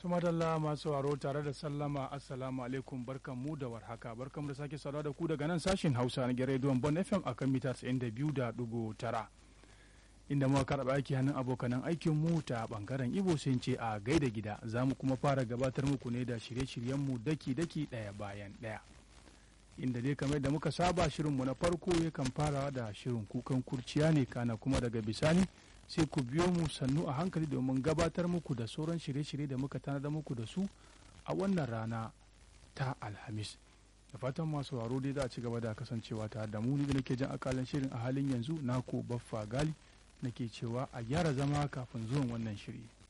Tumadalla masu sauraro tare da sallama assalamu alaikum barkan mu da warhaka barkan da sake saurara da ku daga nan sashen Hausa na Rediyon Bon FM akan mita 92.9 inda muka karɓa aiki hannun abokanan aikin mu ta bangaren Ibo sun ce a gaida gida za mu kuma fara gabatar muku ne da shirye-shiryen mu daki-daki ɗaya bayan ɗaya. Inda dai kamar da muka saba shirinmu na farko yakan fara da shirin kukan kurciya ne kana kuma daga bisani sai ku biyo mu sannu a hankali domin gabatar muku da sauran shirye-shirye da muka tanada muku da su a wannan rana ta alhamis da fatan masu waro dai za a ci gaba da kasancewa tare da mu ni da nake jan akalin shirin a halin yanzu nako baffa gali nake cewa a gyara zama kafin zuwan wannan shiri